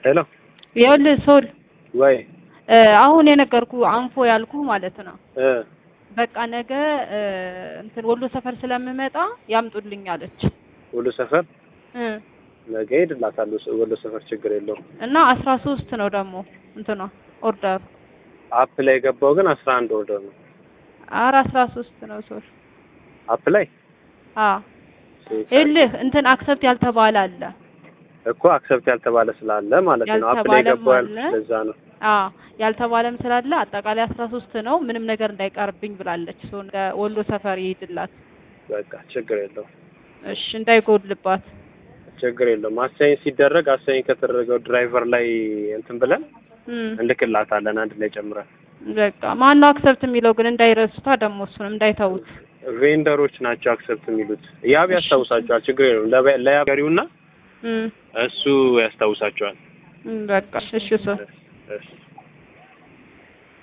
ሄሎ ይኸውልህ ሶል ወይ እ አሁን የነገርኩ አንፎ ያልኩ ማለት ነው። እ በቃ ነገ እ እንትን ወሎ ሰፈር ስለምመጣ ያምጡልኝ አለች ወሎ ሰፈር እ ነገ ሄድላታለሁ። ወሎ ሰፈር ችግር የለውም። እና አስራ ሶስት ነው ደግሞ እንትኗ ኦርደሩ አፕ ላይ የገባው ግን አስራ አንድ ኦርደር ነው። አረ አስራ ሶስት ነው ሶል አፕ ላይ አ ይኸውልህ እንትን አክሰፕት ያልተባለ አለ እኮ አክሰፕት ያልተባለ ስላለ ማለት ነው። አፕ ላይ ያልተባለም የገባው አለ። ያልኩት ለዛ ነው። አ ያልተባለም ስላለ አጠቃላይ አስራ ሶስት ነው ምንም ነገር እንዳይቀርብኝ ብላለች። ሶ ወሎ ሰፈር ይሄድላት በቃ ችግር የለውም። እሺ እንዳይጎድልባት ችግር የለውም። አሳይን ሲደረግ አሳይን ከተደረገው ድራይቨር ላይ እንትን ብለን እም እንልክላታለን አንድ ላይ ጨምረን። በቃ ማነው አክሰፕት የሚለው ግን እንዳይረሱታ ደግሞ እሱንም እንዳይተውት ቬንደሮች ናቸው አክሰፕት የሚሉት። ያብ ያስታውሳቸዋል። ችግር የለውም። ለበ- ለያብ ገሪውና እም እሱ ያስታውሳቸዋል። እም በቃ እሺ ሶ እሺ